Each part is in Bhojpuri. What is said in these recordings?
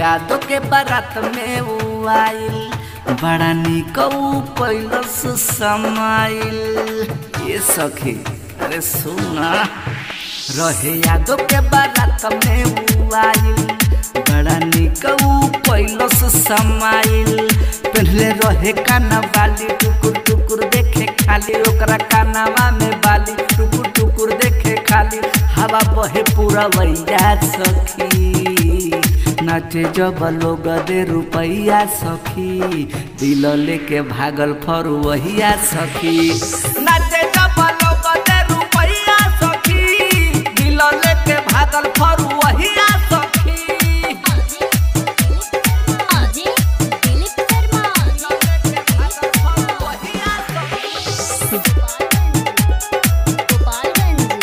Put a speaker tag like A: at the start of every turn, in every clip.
A: यादव के बारात में ऊ आइल बड़ा निक ऊ कैलस समाइल ये सखी अरे सुना रहे यादव के बारात में ऊ आइल बड़ा निक ऊ कैलस समाइल पहले रहे काना बाली टुकुर टुकुर देखे खाली ओकरा कानावा में बाली टुकुर टुकुर देखे खाली हवा बहे पूरा वैया सखी नाचे जब लोग दे रुपैया सखी दिल लेके भागल फरुवहिया सखी नाचे जब लोग दे रुपैया सखी दिल लेके भागल फरुवहिया सखी
B: अजय दिलीप शर्मा गोपालगंज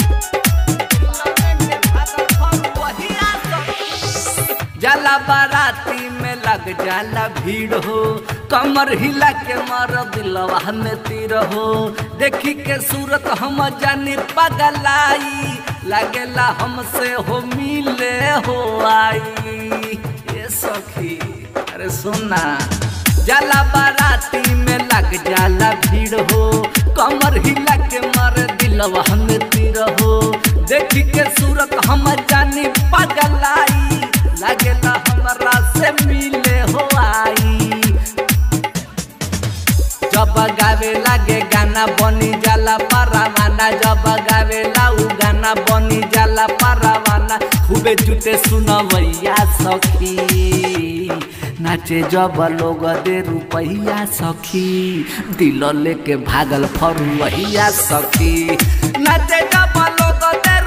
A: जाला बाराती में लग जाला भीड़ हो कमर हिला के मर दिलवा में तीर हो देखी के सूरत हम जानी पगलाई लगेला हमसे हो मिले हो आई ये सखी अरे सुना जाला बाराती में लग जाला भीड़ हो कमर हिला के मर दिलवा में तीर हो देखी के सूरत हम जानी पगलाई लगेला हमरा से मिले हो आई जब गावे लागे गाना बनी जाला परवाना जब गावे उ गाना बनी जाला परवाना खूबे जुटे सुनवैया सखी नाचे जब लोग दे रुपैया सखी दिल लेके भागल फरुवैया सखी नाचे जब लोग दे